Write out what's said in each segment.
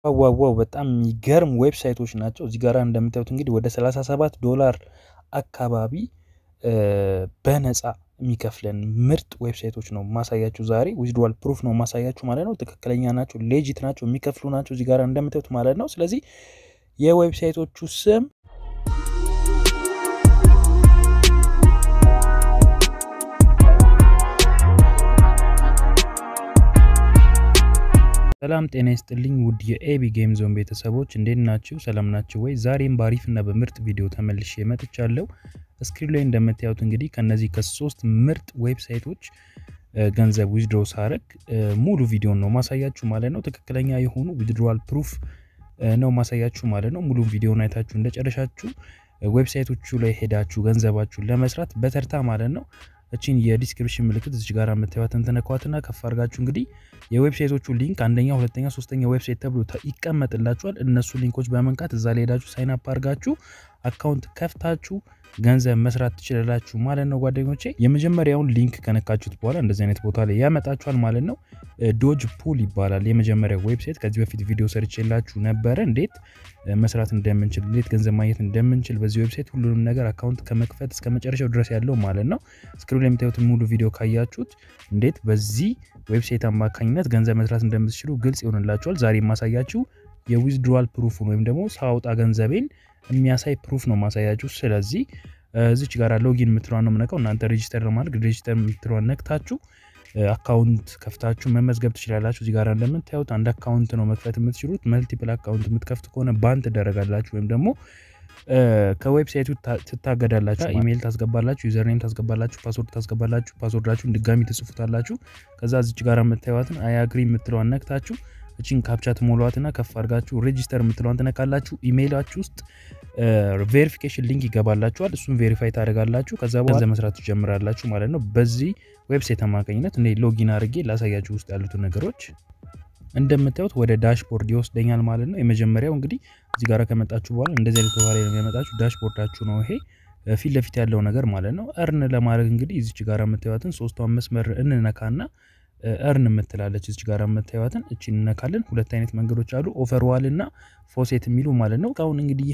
ዋዋው በጣም የሚገርም ዌብሳይቶች ናቸው። እዚህ ጋር እንደምታዩት እንግዲህ ወደ 37 ዶላር አካባቢ በነፃ የሚከፍለን ምርጥ ዌብሳይቶች ነው ማሳያችሁ ዛሬ። ዊዝድዋል ፕሩፍ ነው ማሳያችሁ ማለት ነው። ትክክለኛ ናቸው፣ ሌጂት ናቸው፣ የሚከፍሉ ናቸው እዚህ ጋር እንደምታዩት ማለት ነው። ስለዚህ የዌብሳይቶቹ ስም ሰላም ጤና ይስጥልኝ ውድ የኤቢ ጌም ዞን ቤተሰቦች እንዴት ናችሁ? ሰላም ናችሁ ወይ? ዛሬም በአሪፍ እና በምርጥ ቪዲዮ ተመልሼ መጥቻለሁ። ስክሪን ላይ እንደምታዩት እንግዲህ ከነዚህ ከሶስት ምርጥ ዌብሳይቶች ገንዘብ ዊዝድሮ ሳረግ ሙሉ ቪዲዮን ነው ማሳያችሁ ማለት ነው። ትክክለኛ የሆኑ ዊዝድሮዋል ፕሩፍ ነው ማሳያችሁ ማለት ነው። ሙሉ ቪዲዮን አይታችሁ እንደጨረሻችሁ ዌብሳይቶቹ ላይ ሄዳችሁ ገንዘባችሁን ለመስራት በተርታ ማለት ነው እቺን የዲስክሪፕሽን ምልክት እዚህ ጋር የምታዩትን ትነኳትና ከፍ አድርጋችሁ እንግዲህ የዌብሳይቶቹ ሊንክ አንደኛ፣ ሁለተኛ፣ ሶስተኛ ዌብሳይት ተብሎ ይቀመጥላችኋል። እነሱ ሊንኮች በመንካት እዛ ላይ ሄዳችሁ ሳይን አፕ አድርጋችሁ አካውንት ከፍታችሁ ገንዘብ መስራት ትችላላችሁ ማለት ነው ጓደኞቼ። የመጀመሪያውን ሊንክ ከነካችሁት በኋላ እንደዚህ አይነት ቦታ ላይ ያመጣችኋል ማለት ነው። ዶጅ ፑል ይባላል የመጀመሪያው ዌብሳይት። ከዚህ በፊት ቪዲዮ ሰርቼላችሁ ነበረ እንዴት መስራት እንደምንችል፣ እንዴት ገንዘብ ማግኘት እንደምንችል በዚህ ዌብሳይት ሁሉንም ነገር አካውንት ከመክፈት እስከ መጨረሻው ድረስ ያለው ማለት ነው። ስክሪን ላይ የምታዩትን ሙሉ ቪዲዮ ካያችሁት እንዴት በዚህ ዌብሳይት አማካኝነት ገንዘብ መስራት እንደምትችሉ ግልጽ ይሆንላችኋል። ዛሬ የማሳያችሁ የዊዝድሮዋል ፕሩፉን ወይም ደግሞ ሳውጣ ገንዘቤን የሚያሳይ ፕሩፍ ነው ማሳያችሁ። ስለዚህ እዚች ጋር ሎጊን የምትለዋን ነው የምነካው። እናንተ ሬጂስተር ለማድረግ ሬጂስተር የምትለዋን ነክታችሁ አካውንት ከፍታችሁ መመዝገብ ትችላላችሁ። እዚህ ጋር እንደምታዩት አንድ አካውንት ነው መክፈት የምትችሉት። መልቲፕል አካውንት የምትከፍት ከሆነ ባን ትደረጋላችሁ ወይም ደግሞ ከዌብሳይቱ ትታገዳላችሁ። ኢሜይል ታስገባላችሁ፣ ዩዘርኔም ታስገባላችሁ፣ ፓስወርድ ታስገባላችሁ። ፓስወርዳችሁን ድጋሚ ትጽፉታላችሁ። ከዛ እዚች ጋር የምታዩትን አያግሪ የምትለዋን ነክታችሁ እቺን ካፕቻ ትሞሏትና ከፍ አድርጋችሁ ሬጂስተር የምትለዋን ትነካላችሁ። ኢሜይላችሁ ውስጥ ቬሪፊኬሽን ሊንክ ይገባላችኋል። እሱን ቬሪፋይ ታደርጋላችሁ። ከዛ በኋላ መስራት ትጀምራላችሁ ማለት ነው። በዚህ ዌብሳይት አማካኝነት እኔ ሎጊን አድርጌ ላሳያችሁ ውስጥ ያሉትን ነገሮች እንደምታዩት ወደ ዳሽቦርድ ይወስደኛል ማለት ነው። የመጀመሪያው እንግዲህ እዚህ ጋር ከመጣችሁ በኋላ እንደዚህ አይነት ቦታ ላይ ነው የሚያመጣችሁ። ዳሽቦርዳችሁ ነው ይሄ ፊት ለፊት ያለው ነገር ማለት ነው። እርን ለማድረግ እንግዲህ እዚች ጋር የምታዩትን ሶስቷን መስመር እንነካና እርን የምትላለች እዚች ጋር የምታዩትን እቺ እንነካለን። ሁለት አይነት መንገዶች አሉ፣ ኦፈርዋል እና ፎሴት የሚሉ ማለት ነው። እስካሁን እንግዲህ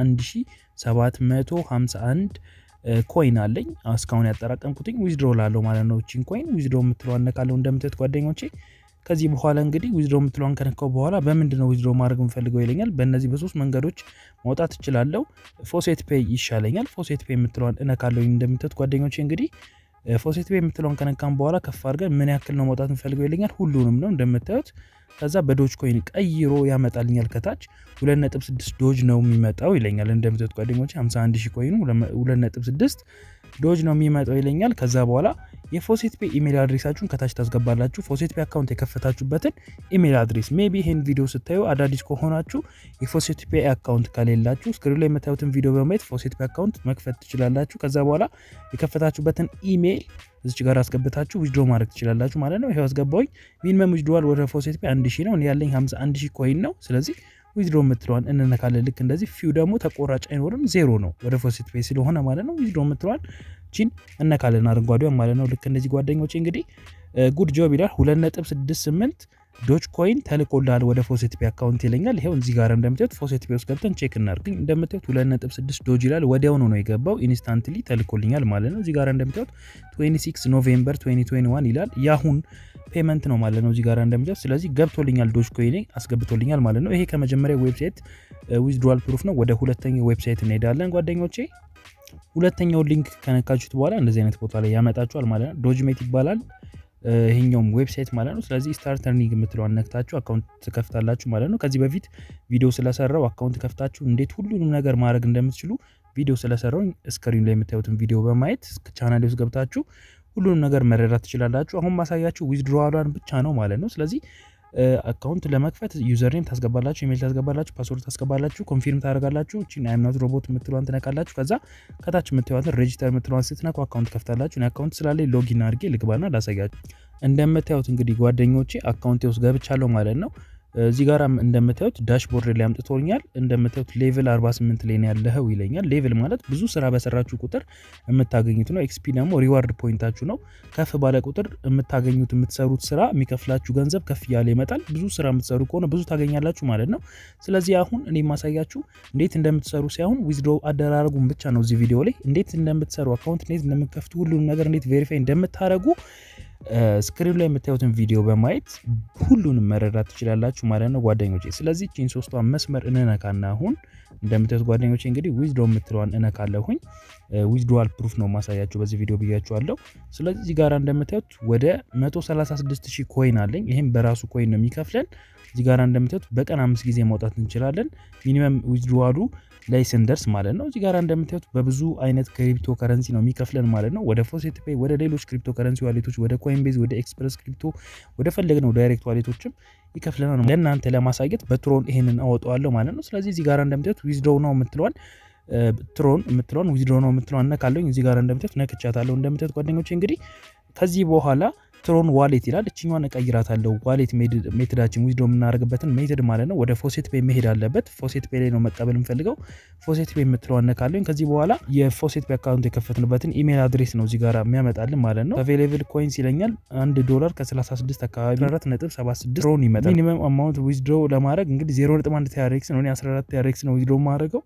51751 ኮይን አለኝ እስካሁን ያጠራቀምኩትኝ ዊዝድሮ ላለው ማለት ነው። እቺን ኮይን ዊዝድሮ የምትለው እነካለው እንደምታዩት ጓደኞቼ። ከዚህ በኋላ እንግዲህ ዊዝድሮ የምትለዋን ከነካው በኋላ በምንድን ነው ዊዝድሮ ማድረግ የምፈልገው ይለኛል። በእነዚህ በሶስት መንገዶች ማውጣት እችላለሁ። ፎሴት ፔይ ይሻለኛል። ፎሴት ፔይ የምትለዋን እነካለው እንደምታዩት ጓደኞቼ እንግዲህ ፎሴት ፔይ የምትለውን ከነካም በኋላ ከፍ አድርገን ምን ያክል ነው መውጣት የምፈልገው ይለኛል። ሁሉንም ነው እንደምታዩት። ከዛ በዶጅ ኮይን ቀይሮ ያመጣልኛል። ከታች 2.6 ዶጅ ነው የሚመጣው ይለኛል። እንደምታዩት ጓደኞቼ 51 ሺህ ኮይኑ 2.6 ዶጅ ነው የሚመጣው ይለኛል። ከዛ በኋላ የፎሴት ፔይ ኢሜል አድሬሳችሁን ከታች ታስገባላችሁ። ፎሴት ፔይ አካውንት የከፈታችሁበትን ኢሜል አድሬስ ሜቢ ይሄን ቪዲዮ ስታዩ አዳዲስ ከሆናችሁ የፎሴት ፔይ አካውንት ከሌላችሁ ስክሪን ላይ የምታዩትን ቪዲዮ በማየት ፎሴት ፔይ አካውንት መክፈት ትችላላችሁ። ከዛ በኋላ የከፈታችሁበትን ኢሜል እዚች ጋር አስገብታችሁ ዊዝድሮ ማድረግ ትችላላችሁ ማለት ነው። ይሄው አስገባውኝ። ሚኒመም ዊዝድሮዋል ወደ ፎሴት ፔይ 1 ሺህ ነው። እኔ ያለኝ 51 ሺህ ኮይን ነው። ስለዚህ ዊዝድሮ የምትለዋን እንነካለን። ልክ እንደዚህ ፊው ደግሞ ተቆራጭ አይኖርም፣ ዜሮ ነው ወደ ፎሴት ፔይ ስለሆነ ማለት ነው። ዊዝድሮ የምትለዋን ቺን እነካለን፣ አረንጓዴዋን ማለት ነው። ልክ እንደዚህ ጓደኞቼ እንግዲህ ጉድ ጆብ ይላል 2.68 ዶች ኮይን ተልኮልሃል ወደ ፎሴት ፔይ አካውንት ይለኛል። ይሄው እዚህ ጋር እንደምታዩት ፎሴት ፔይ ውስጥ ገብተን ቼክ እናድርግ። እንደምታዩት 2.6 ዶጅ ይላል። ወዲያውኑ ነው የገባው፣ ኢንስታንትሊ ተልኮልኛል ማለት ነው። እዚህ ጋር እንደምታዩት 26 ኖቬምበር 2021 ይላል። የአሁን ፔመንት ነው ማለት ነው። እዚህ ጋር እንደምታዩት ስለዚህ ገብቶልኛል፣ ዶጅ ኮይን አስገብቶልኛል ማለት ነው። ይሄ ከመጀመሪያ ዌብሳይት ዊዝድሮዋል ፕሩፍ ነው። ወደ ሁለተኛው ዌብሳይት እንሄዳለን ጓደኞቼ። ሁለተኛው ሊንክ ከነካችሁት በኋላ እንደዚህ አይነት ቦታ ላይ ያመጣችኋል ማለት ነው። ዶጅሜት ይባላል ይሄኛውም ዌብሳይት ማለት ነው። ስለዚህ ስታርት እርኒንግ የምትለዋን ነክታችሁ አካውንት ትከፍታላችሁ ማለት ነው። ከዚህ በፊት ቪዲዮ ስለሰራው አካውንት ከፍታችሁ እንዴት ሁሉንም ነገር ማድረግ እንደምትችሉ ቪዲዮ ስለሰራው ስክሪን ላይ የምታዩትን ቪዲዮ በማየት ቻናል ውስጥ ገብታችሁ ሁሉንም ነገር መረዳት ትችላላችሁ። አሁን ማሳያችሁ ዊዝድሮዋሏን ብቻ ነው ማለት ነው። ስለዚህ አካውንት ለመክፈት ዩዘርኔም ታስገባላችሁ፣ ኢሜል ታስገባላችሁ፣ ፓስወርድ ታስገባላችሁ፣ ኮንፊርም ታደርጋላችሁ። እቺን አይምናት ሮቦት የምትለዋን ትነካላችሁ። ከዛ ከታች የምትለዋትን ሬጂስተር የምትለዋን ስትነኩ አካውንት ከፍታላችሁ። እኔ አካውንት ስላለኝ ሎጊን አድርጌ ልግባና ላሳያችሁ። እንደምታዩት እንግዲህ ጓደኞቼ አካውንቴ ውስጥ ገብቻለሁ ማለት ነው። እዚህ ጋር እንደምታዩት ዳሽቦርድ ላይ አምጥቶኛል። እንደምታዩት ሌቭል 48 ላይ ያለኸው ይለኛል። ሌቭል ማለት ብዙ ስራ በሰራችሁ ቁጥር የምታገኙት ነው። ኤክስፒ ደግሞ ሪዋርድ ፖይንታችሁ ነው። ከፍ ባለ ቁጥር የምታገኙት የምትሰሩት ስራ የሚከፍላችሁ ገንዘብ ከፍ እያለ ይመጣል። ብዙ ስራ የምትሰሩ ከሆነ ብዙ ታገኛላችሁ ማለት ነው። ስለዚህ አሁን እኔ የማሳያችሁ እንዴት እንደምትሰሩ ሳይሆን ዊዝድሮ አደራረጉን ብቻ ነው። እዚህ ቪዲዮ ላይ እንዴት እንደምትሰሩ አካውንት እንዴት እንደምትከፍቱ ሁሉንም ነገር እንዴት ቬሪፋይ እንደምታደረጉ ስክሪን ላይ የምታዩትን ቪዲዮ በማየት ሁሉንም መረዳት ትችላላችሁ ማለት ነው ጓደኞቼ። ስለዚህ ቺን ሶስቷን መስመር እንነካና አሁን እንደምታዩት ጓደኞቼ እንግዲህ ዊዝድሮ የምትለዋን እነካለሁኝ። ዊዝድሮዋል ፕሩፍ ነው ማሳያችሁ በዚህ ቪዲዮ ብያችኋለሁ። ስለዚህ እዚህ ጋር እንደምታዩት ወደ 136 ሺህ ኮይን አለኝ። ይህም በራሱ ኮይን ነው የሚከፍለን። እዚህ ጋር እንደምታዩት በቀን አምስት ጊዜ ማውጣት እንችላለን። ሚኒመም ዊዝድሮዋሉ ላይ ስንደርስ ማለት ነው። እዚህ ጋር እንደምታዩት በብዙ አይነት ክሪፕቶ ከረንሲ ነው የሚከፍለን ማለት ነው። ወደ ፎሴት ፔይ፣ ወደ ሌሎች ክሪፕቶ ከረንሲ ዋሌቶች፣ ወደ ኮይንቤዝ፣ ወደ ኤክስፕረስ ክሪፕቶ፣ ወደ ፈለግነው ዳይሬክት ዋሌቶችም ይከፍለናል። ለእናንተ ለማሳየት በትሮን ይሄንን አወጣዋለሁ ማለት ነው። ስለዚህ እዚህ ጋር እንደምታዩት ዊዝድሮው ነው የምትለዋል ትሮን የምትለውን ዊዝድሮ ነው የምትለውን ነካለኝ። እዚህ ጋር እንደምታዩት ነክቻታለሁ። እንደምታዩት ጓደኞቼ እንግዲህ ከዚህ በኋላ ትሮን ዋሌት ይላል። እችኛዋን እቀይራታለሁ። ዋሌት ሜትዳችን ዊዝድሮ የምናደርግበትን ሜትድ ማለት ነው። ወደ ፎሴት ፔይ መሄድ አለበት። ፎሴት ፔይ ላይ ነው መቀበል የምፈልገው። ፎሴት ፔይ የምትለዋን ነካለኝ። ከዚህ በኋላ የፎሴት ፔይ አካውንት የከፈትንበትን ኢሜል አድሬስ ነው እዚህ ጋር የሚያመጣልን ማለት ነው። አቬሌብል ኮይንስ ይለኛል። አንድ ዶላር ከ36 አካባቢ 4.76 ትሮን ይመጣል። ሚኒመም አማውንት ዊዝድሮ ለማድረግ እንግዲህ 0.1 ቲያሬክስ ነው። 14 ቲያሬክስ ነው ዊዝድሮ የማደርገው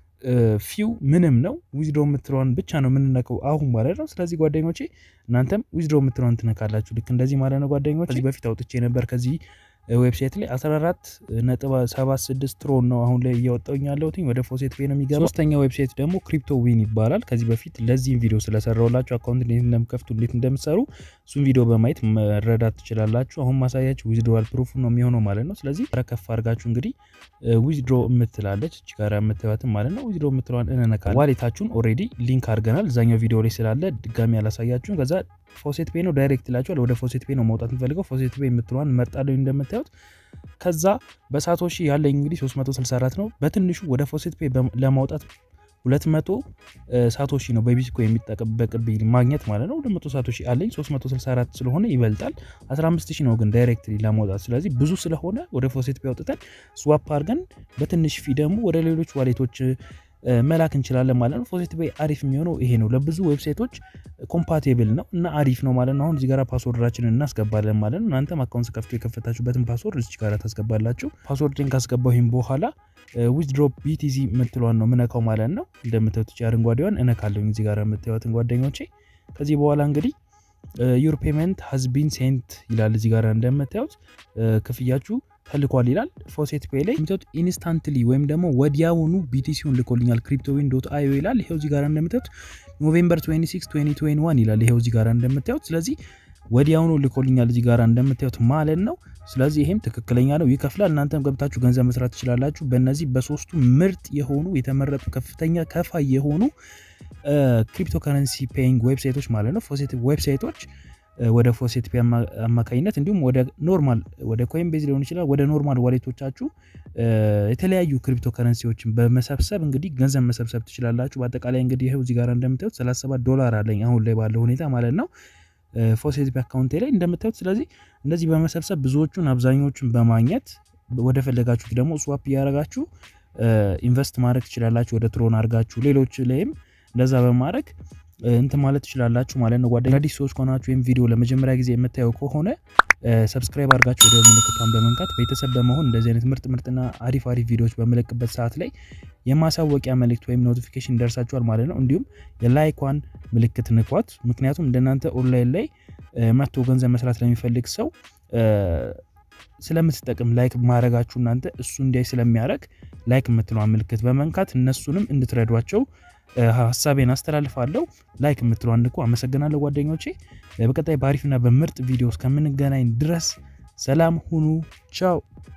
ፊው ምንም ነው። ዊዝድሮ የምትለዋን ብቻ ነው የምንነቀው አሁን ማለት ነው። ስለዚህ ጓደኞቼ እናንተም ዊዝድሮ የምትለዋን ትነካላችሁ ልክ እንደዚህ ማለት ነው ጓደኞቼ። ከዚህ በፊት አውጥቼ ነበር ከዚህ ዌብሳይት ላይ 14 ነጥብ 76 ትሮን ነው አሁን ላይ እያወጣሁኝ ያለሁት ወደ ፎሴት ፔይ ነው የሚገባ። ሶስተኛ ዌብሳይት ደግሞ ክሪፕቶ ዊን ይባላል። ከዚህ በፊት ለዚህም ቪዲዮ ስለሰራውላችሁ አካውንት እንዴት እንደምከፍቱ እንዴት እንደምሰሩ እሱም ቪዲዮ በማየት መረዳት ትችላላችሁ። አሁን ማሳያችሁ ዊዝድሮዋል ፕሩፍ ነው የሚሆነው ማለት ነው። ስለዚህ ረከፍ አድርጋችሁ እንግዲህ ዊዝድሮ የምትላለች እች ጋር የምትባትን ማለት ነው። ዊዝድሮ የምትለዋን እንነካለን። ዋሌታችሁን ኦልሬዲ ሊንክ አድርገናል እዛኛው ቪዲዮ ላይ ስላለ ድጋሚ ያላሳያችሁን ከዛ ፎሴት ፔይ ነው ዳይሬክት ይላችኋል። ወደ ፎሴት ፔይ ነው መውጣት የምፈልገው። ፎሴት ፔይ የምትለዋን መርጣለሁ እንደምታዩት። ከዛ በሳቶሺ ያለኝ እንግዲህ 364 ነው። በትንሹ ወደ ፎሴት ፔይ ለማውጣት 200 ሳቶሺ ነው በቢትኮይን የሚጠበቅብኝ ማግኘት ማለት ነው። 200 ሳቶሺ አለኝ 364 ስለሆነ ይበልጣል። 15000 ነው ግን ዳይሬክትሊ ለማውጣት ስለዚህ ብዙ ስለሆነ ወደ ፎሴት ፔይ አውጥተን ስዋፕ አድርገን በትንሽ ፊ ደግሞ ወደ ሌሎች ዋሌቶች መላክ እንችላለን ማለት ነው። ፎሴት ፔይ አሪፍ የሚሆነው ይሄ ነው። ለብዙ ዌብሳይቶች ኮምፓቴብል ነው እና አሪፍ ነው ማለት ነው። አሁን እዚህ ጋር ፓስወርዳችንን እናስገባለን ማለት ነው። እናንተም አካውንት ከፍቶ የከፈታችሁበትን ፓስወርድ እዚህ ጋር ታስገባላችሁ። ፓስወርድን ካስገባሁኝ በኋላ ዊዝድሮ ቢቲዚ የምትለዋን ነው ምነካው ማለት ነው። እንደምታዩት አረንጓዴዋን እነካለሁኝ እዚህ ጋር የምታዩትን ጓደኞቼ። ከዚህ በኋላ እንግዲህ ዩር ፔመንት ሀዝ ቢን ሴንት ይላል እዚህ ጋር እንደምታዩት ክፍያችሁ ተልኳል ይላል። ፎሴት ፔይ ላይ የምታዩት ኢንስታንትሊ ወይም ደግሞ ወዲያውኑ ቢቲሲውን ልኮልኛል ክሪፕቶዊን ዶት አዮ ይላል። ይሄው እዚህ ጋር እንደምታዩት ኖቬምበር 26 2021 ይላል። ይሄው እዚህ ጋር እንደምታዩት ስለዚህ ወዲያውኑ ልኮልኛል እዚህ ጋር እንደምታዩት ማለት ነው። ስለዚህ ይሄም ትክክለኛ ነው፣ ይከፍላል። እናንተም ገብታችሁ ገንዘብ መስራት ትችላላችሁ። በእነዚህ በሶስቱ ምርጥ የሆኑ የተመረጡ ከፍተኛ ከፋይ የሆኑ ክሪፕቶ ከረንሲ ፔይንግ ዌብሳይቶች ማለት ነው ፎሴት ዌብሳይቶች ወደ ፎሴት ፔይ አማካኝነት እንዲሁም ወደ ኖርማል ወደ ኮይን ቤዝ ሊሆን ይችላል ወደ ኖርማል ዋሌቶቻችሁ የተለያዩ ክሪፕቶ ከረንሲዎችን በመሰብሰብ እንግዲህ ገንዘብ መሰብሰብ ትችላላችሁ። በአጠቃላይ እንግዲህ ይኸው እዚህ ጋር እንደምታዩት 37 ዶላር አለኝ አሁን ላይ ባለው ሁኔታ ማለት ነው ፎሴት ፔይ አካውንቴ ላይ እንደምታዩት። ስለዚህ እንደዚህ በመሰብሰብ ብዙዎቹን አብዛኞቹን በማግኘት ወደ ፈለጋችሁት ደግሞ ስዋፕ እያደረጋችሁ ኢንቨስት ማድረግ ትችላላችሁ። ወደ ትሮን አድርጋችሁ ሌሎች ላይም እንደዛ በማድረግ እንትን ማለት ትችላላችሁ ማለት ነው። ጓደኛ አዲስ ሰዎች ከሆናችሁ ወይም ቪዲዮ ለመጀመሪያ ጊዜ የምታየው ከሆነ ሰብስክራይብ አድርጋችሁ ወደ ምልክቷን በመንካት ቤተሰብ በመሆን እንደዚህ አይነት ምርጥ ምርጥና አሪፍ አሪፍ ቪዲዮዎች በምለቅበት ሰዓት ላይ የማሳወቂያ መልእክት ወይም ኖቲፊኬሽን ይደርሳችኋል ማለት ነው። እንዲሁም የላይኳን ምልክት ንኳት። ምክንያቱም እንደናንተ ኦንላይን ላይ መጥቶ ገንዘብ መስራት ለሚፈልግ ሰው ስለምትጠቅም ላይክ ማድረጋችሁ እናንተ እሱ እንዲያይ ስለሚያደርግ ላይክ የምትለዋን ምልክት በመንካት እነሱንም እንድትረዷቸው ሀሳቤን አስተላልፋለሁ። ላይክ የምትለዋን ንኩ። አመሰግናለሁ ጓደኞቼ። በቀጣይ በአሪፍና በምርጥ ቪዲዮ እስከምንገናኝ ድረስ ሰላም ሁኑ። ቻው